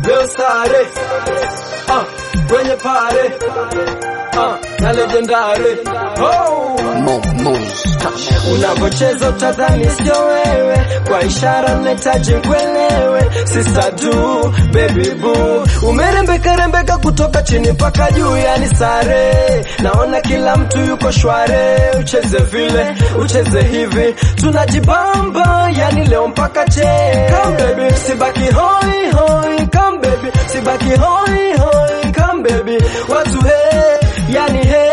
leo sare ah, kwenye pare ah, na legendary oh. Unavocheza utadhani sio wewe, kwa ishara nahitaji kuelewe. Sister du baby boo, umerembeka rembeka kutoka chini mpaka juu, yani sare. Naona kila mtu yuko shware, ucheze vile ucheze hivi, tunajibamba yani leo mpaka che. Come baby, sibaki hoi hoi, come baby, sibaki hoi hoi, come baby, watu he, yani he,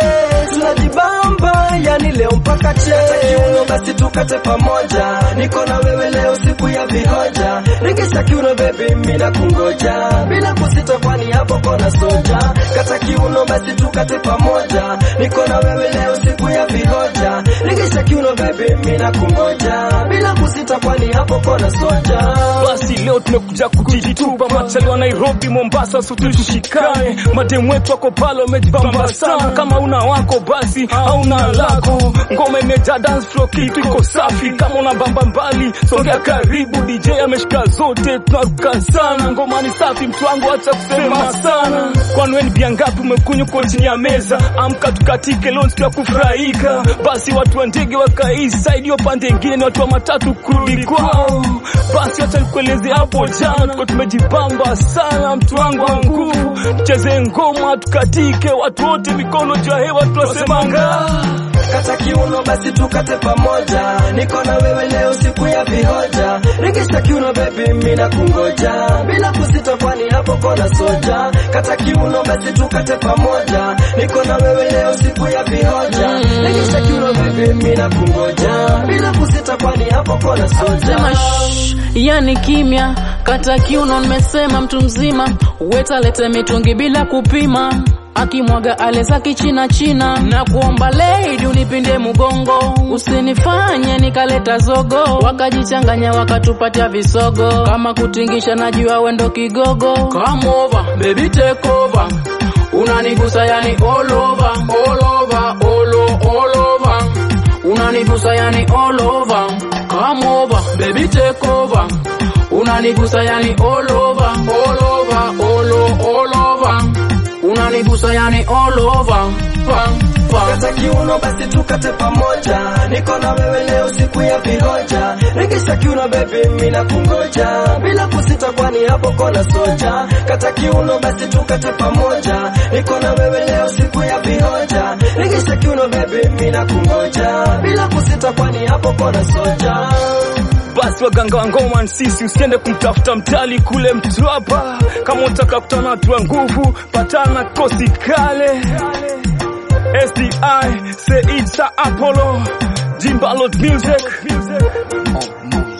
tunajibamba yani leo mpaka che. Kiuno basi tukate pamoja, niko na wewe leo siku ya vihoja. Regesha kiuno baby, mimi nakungoja bila kusita, kwani hapo kona soja. Kata kiuno basi tukate pamoja, niko na wewe leo siku ya vihoja. Regesha kiuno baby, mimi nakungoja bila kusita, kwani hapo kona soja. Basi leo tumekuja kujitupa machali wa Nairobi, Mombasa, sote tushikane. Mademu wetu wako pale wamejibamba sana, kama una wako basi hauna lako. Ngoma imejaa dance floor, kitu iko safi. Kama una bamba mbali, songea karibu. DJ ameshika zote, tunaruka sana. Ngoma ni safi, mtu wangu, acha kusema sana. Kwani wewe ni bia ngapi umekunywa kwa chini ya meza? Amka tukatike, leo siku ya kufurahika. Basi watu wa ndege wakai side, hiyo pande ingine ni watu wa matatu kurudi kwao. Basi acha nikueleze hapo jana, tuko tumejipamba sana, mtu wangu wa nguvu. Tucheze ngoma tukatike, watu wote mikono juu ya hewa, tunasemanga Kata kiuno basi tukate pamoja, niko na wewe leo siku ya vihoja. Regesha kiuno baby, mimi nakungoja bila kusita, kwani hapo kona soja. Kata kiuno basi tukate pamoja, niko na wewe leo siku ya vihoja. Regesha kiuno baby, mimi nakungoja bila kusita, kwani hapo kona soja. Sema shh, yani kimya, kata kiuno, nimesema mtu mzima, weta lete mitungi bila kupima akimwaga aleza kichina china na kuomba lady unipinde mgongo usinifanye nikaleta zogo wakajichanganya wakatupatia visogo kama kutingisha najua wendo kigogo come over baby take over unanigusa yani all over all over all, o- all over unanigusa yani all over come over baby take over unanigusa yani all over all over all, o- all over unanigusa yani all over pa, pa. Kata kiuno basi tukate pamoja, niko na wewe leo siku ya vihoja. Regesha kiuno baby, mimi nakungoja bila kusita, kwani hapo kona soja. Kata kiuno basi tukate pamoja, niko na wewe leo siku ya vihoja. Regesha kiuno baby, mimi nakungoja bila kusita, kwani hapo kona soja. basi waganga wa ngoma sisi, usiende kumtafuta mtali kule Mtwapa. Kama unataka kutana na watu wa nguvu, patana na kosi kale SDI Seid Sa Apollo Jimbalot Music